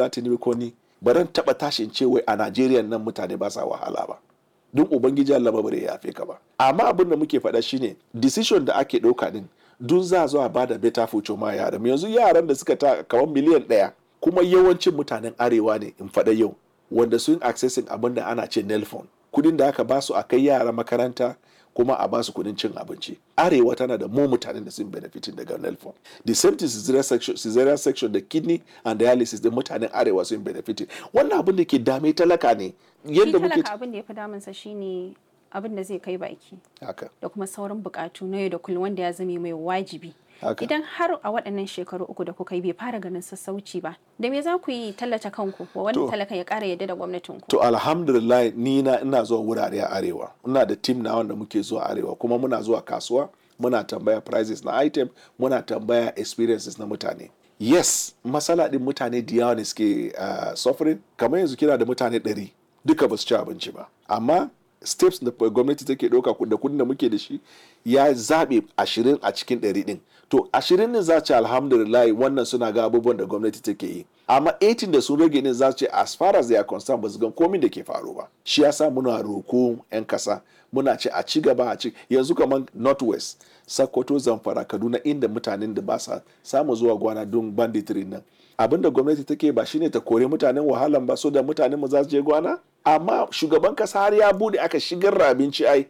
bola tinubu ko ni ba ran taba tashin ce wai a najeriya nan mutane ba sa wahala ba don ubangiji allah ba bare ya yafe ka ba amma abin da muke faɗa shine decision da ake ɗauka din dun za zuwa ba da better future ma yaran yanzu yaran da suka ta kamar miliyan ɗaya kuma yawancin mutanen arewa ne in faɗa yau wanda sun accessing abin da ana ce nelfon kudin da aka basu a kai yara makaranta kuma a basu kudin cin abinci arewa tana da mu mutanen da sun benefitin daga nelfon the same thing cesarean section, cesarean section da kidney and dialysis da mutanen arewa sun benefitin wannan abin da ke dame talaka ne yadda muke abin da ya fi damunsa shine abin da zai kai baki haka da kuma sauran bukatu na yau da kullum wanda ya zame mai wajibi haka idan har a waɗannan shekaru uku da kuka yi bai fara ganin sassauci ba da me za ku yi tallata kanku wa wani To. talakan ya ƙara yadda da gwamnatin ku To alhamdulillah ni na ina zuwa wurare a arewa. Ina da team na wanda muke zuwa arewa kuma muna zuwa kasuwa muna tambaya prices na item muna tambaya experiences na mutane. Yes, matsala din mutane da yawa ne suke uh, suffering kamar yanzu kina da mutane ɗari duka ba su ci abinci ba. Amma steps da gwamnati take ɗauka da kudin da muke da shi ya zaɓe ashirin a cikin ɗari ɗin. To ashirin ne za ce alhamdulillah wannan suna ga abubuwan da gwamnati take yi. Amma 18 da sun rage ne za su ce as far as they are concerned ba su gan komin da ke faru ba. Shi yasa muna roko 'yan kasa muna ce a ci gaba a ci yanzu kamar northwest Sokoto Zamfara Kaduna inda mutanen da ba sa samu zuwa gwana don banditry nan. Abin da gwamnati take ba shine ta kore mutanen wahalan ba so da mutanen mu za su je gwana? Amma shugaban kasa har ya bude aka shigar da abinci ai